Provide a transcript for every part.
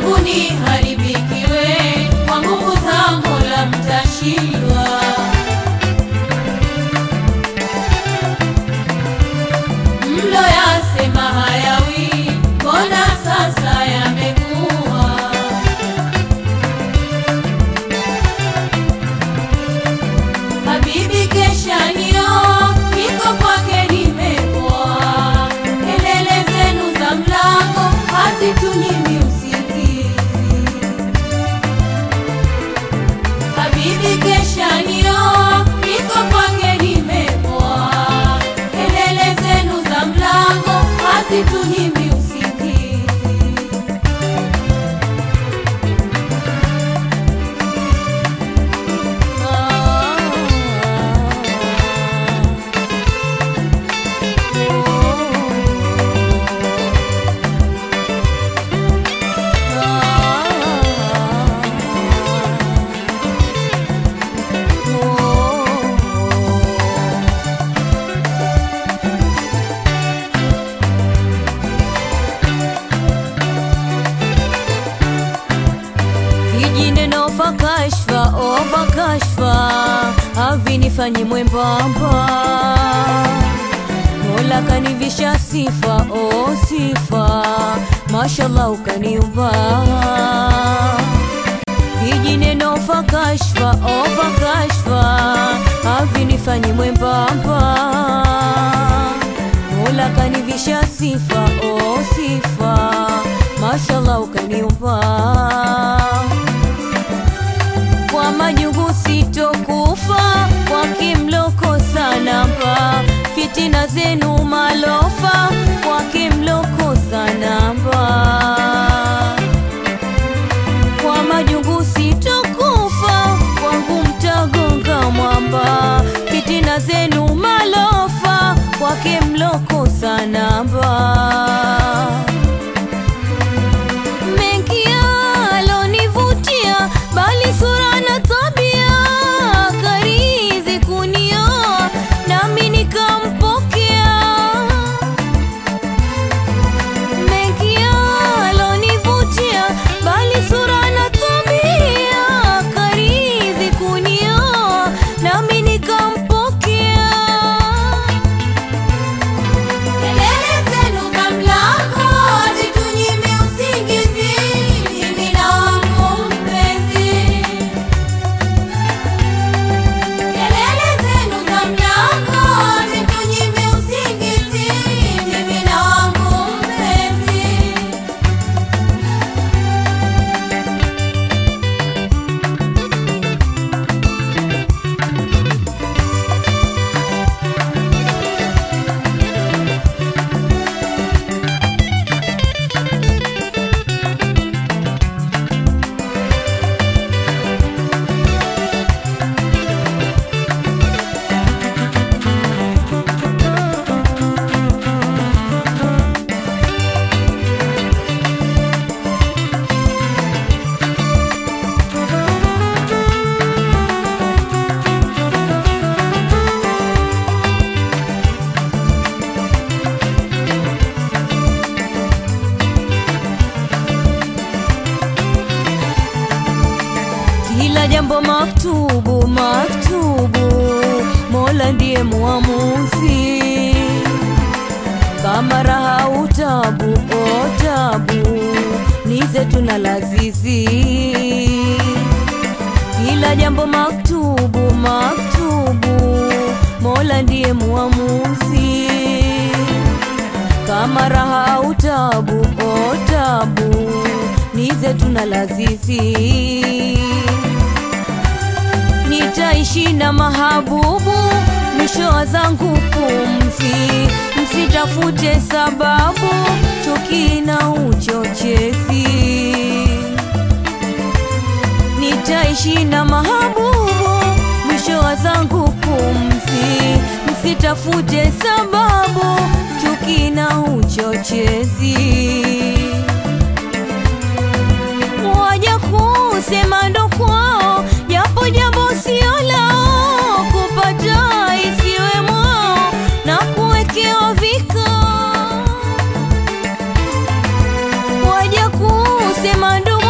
langu niharibikiwe, kwa nguvu za Mola mtashindwa. Mlo yasema hayawi, mbona sasa yamekuwa? Habibi kesha nio, niko kwake nimepoa. Kelele zenu za mlango hazitunyimi usingizi. Habibi kesha nio, niko kwake nimepoa. Kelele zenu za mlango hazitunyimi usingizi. Vijineno vya kashfa, oh vya kashfa havinifanyi mwembamba. Mola kanivisha sifa, oh sifa, mashallah ukaniumba. Vijineno vya kashfa, oh vya kashfa havinifanyi mwembamba. Mola kanivisha sifa, oh sifa, mashallah ukaniumba kwa majungu sitokufa, kwa kimloko sanamba, fitina zenu malofa, kwa kimloko sanamba. Kwa majungu sitokufa, kwangu mtagonga mwamba, fitina zenu malofa, kwake mloko sanamba mengi alonivutia, bali sura na tabia karizi kunioa, nami nikampokea. Mengi alonivutia, bali sura na tabia karizi kunioa, nami nikampokea. Kelele zenu za mlango hazitunyimi usingizi, mimi na wangu mpenzi. Kelele zenu za mlango hazitunyimi usingizi, mimi na wangu mpenzi. Kila jambo maktubu maktubu, Mola ndiye muamuzi. Kama raha utabu o tabu, ni zetu na lazizi. Kila jambo maktubu maktubu, Mola ndiye muamuzi. Kama raha utabu o tabu, ni zetu na lazizi nitaishi na mahabubu mwisho wa zangu pumzi, msitafute sababu chuki na uchochezi. Nitaishi na mahabubu mwisho wa zangu pumzi, msitafute sababu chuki na uchochezi waja kusema ndo kwao, japo jambo sio lao, kupata isiwe mwao na kuwekewa vikao. Waja kusema ndo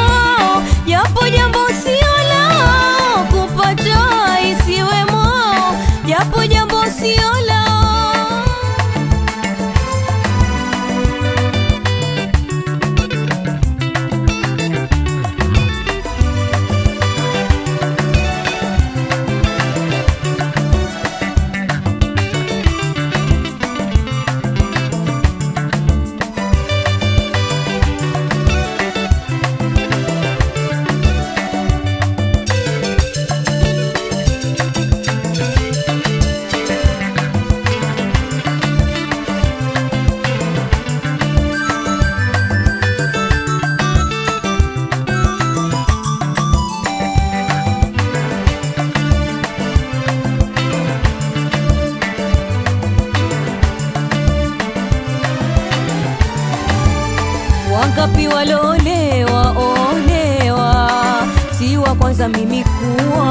Wangapi walolewa olewa, si wa kwanza mimi kuwa,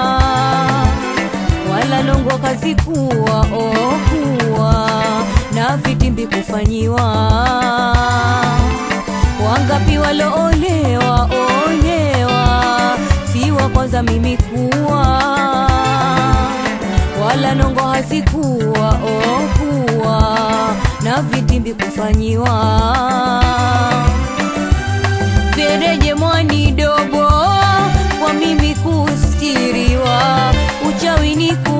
wala longo kazi kuwa oh kuwa na vitimbi kufanyiwa. Wangapi walolewa olewa, si wa kwanza mimi kuwa, wala nongo hazikuwa oh kuwa na vitimbi kufanyiwa. Fereje mwani dogo kwa mimi kustiriwa, uchawi ni